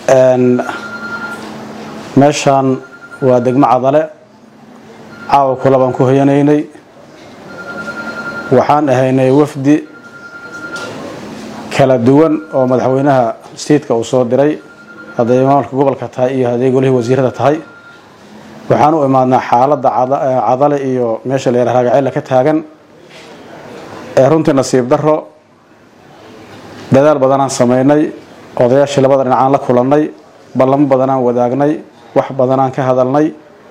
meeshaan waa degmo cadale caawa kula baan ku hoyanaynay waxaan ahaynay wafdi kala duwan oo madaxweynaha staidka uu soo diray hadday maamulka gobolka tahay iyo hadday golihii wasiirada tahay waxaan u imaadnaa xaaladda cadale iyo meesha la yaraha ragaceyla ka taagan ee runtii nasiib daro dadaal badanaan samaynay odayaashii labada dhinacaan la kulannay ballamo badanaan wadaagnay wax badanaan ka hadalnay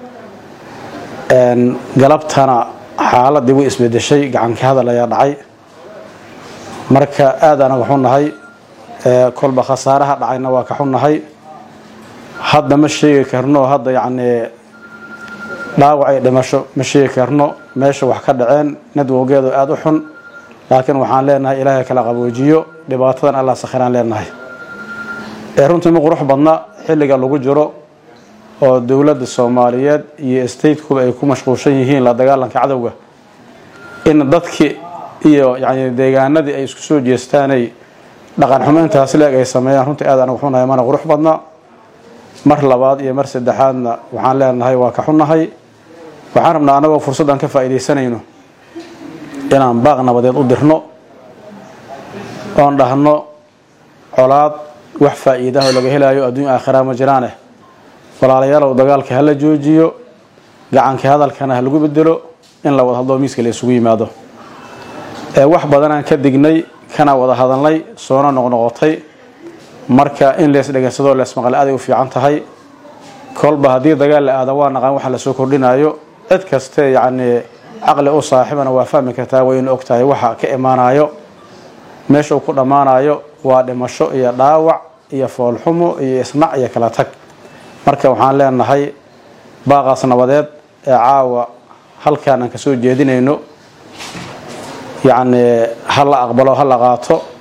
galabtana xaaladii way isbedeshay gacanka hadal ayaa dhacay marka aad anaga xunnahay kolba khasaaraha dhacayna waa ka xunnahay hadda ma sheegi karno hadda yacnii dhaawacay dhimasho ma sheegi karno meesha wax ka dhaceen nadwowgeedu aada u xun laakiin waxaan leenahay ilaahay kala qaboojiyo dhibaatadan allah sakhiraan leenahay ee runtii ma qurux badna xilliga lagu jiro oo dowladda soomaaliyeed iyo statekuba ay ku mashquulshan yihiin la dagaalanka cadowga in dadkii iyo yani deegaanadii ay isku soo jeestaanay dhaqan xumo intaas leeg ay sameeyaan runtii aad anagu xunahay mana qurux badna mar labaad iyo mar saddexaadna waxaan leenahay waa ka xunnahay waxaan rabnaa annagoo fursaddan ka faa'iidaysanayno inaan baaq nabadeed u dirno oon dhahno colaad wax faa'iidaha oo laga helayo adduunya aakhiraa ma jiraaneh walaalayaalow dagaalka hala joojiyo gacanka hadalkana ha lagu bedelo in la wada hadloo miiska la isugu yimaado ee wax badanaan ka dignay kana wada hadalnay soona noqnoqotay marka in lees dhegeysadoo leesmaqal aaday u fiican tahay kolba haddii dagaal la aada waa naqaan waxa lasoo kordhinayo cid kaste yacnii caqli u saaxibana waa fahmi kartaa way ina og tahay waxa ka imaanayo meesha uu ku dhammaanayo waa dhimasho iyo dhaawac iyo foolxumo iyo isnac iyo kala tag marka waxaan leenahay baaqaas nabadeed ee caawa halkaan aan kasoo jeedinayno yacnii ha la aqbalo ha la qaato